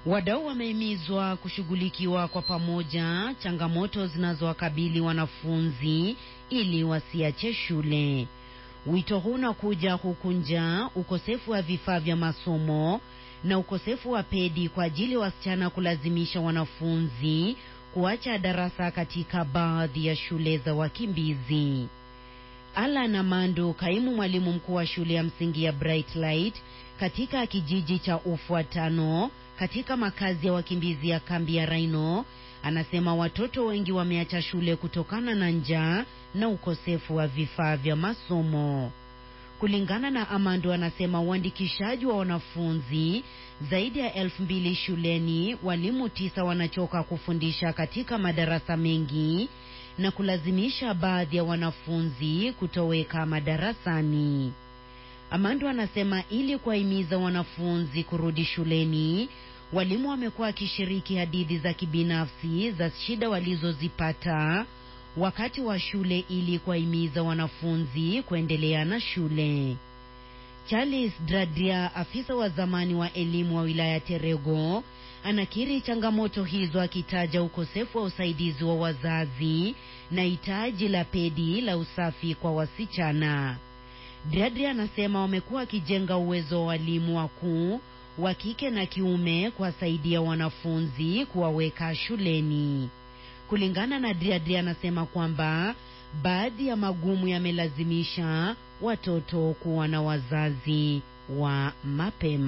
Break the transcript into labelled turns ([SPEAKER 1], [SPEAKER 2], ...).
[SPEAKER 1] Wadau wamehimizwa kushughulikiwa kwa pamoja changamoto zinazowakabili wanafunzi ili wasiache shule. Wito huu unakuja huku njaa, ukosefu wa vifaa vya masomo na ukosefu wa pedi kwa ajili ya wasichana kulazimisha wanafunzi kuacha darasa katika baadhi ya shule za wakimbizi. Alan Amando, kaimu mwalimu mkuu wa shule ya msingi ya Bright Light katika kijiji cha Ufuatano katika makazi ya wakimbizi ya kambi ya Raino, anasema watoto wengi wameacha shule kutokana na njaa na ukosefu wa vifaa vya masomo. Kulingana na Amando, anasema uandikishaji wa wanafunzi zaidi ya elfu mbili shuleni, walimu tisa wanachoka kufundisha katika madarasa mengi na kulazimisha baadhi ya wanafunzi kutoweka madarasani. Amando anasema ili kuwahimiza wanafunzi kurudi shuleni, walimu wamekuwa wakishiriki hadithi za kibinafsi za shida walizozipata wakati wa shule ili kuwahimiza wanafunzi kuendelea na shule. Charles Dradria, afisa wa zamani wa elimu wa wilaya Terego, anakiri changamoto hizo akitaja ukosefu wa usaidizi wa wazazi na hitaji la pedi la usafi kwa wasichana. Dradria anasema wamekuwa wakijenga uwezo wa walimu wakuu wa kike na kiume kuwasaidia wanafunzi kuwaweka shuleni. Kulingana na Dradria, anasema kwamba baadhi ya magumu yamelazimisha watoto kuwa na wazazi wa mapema.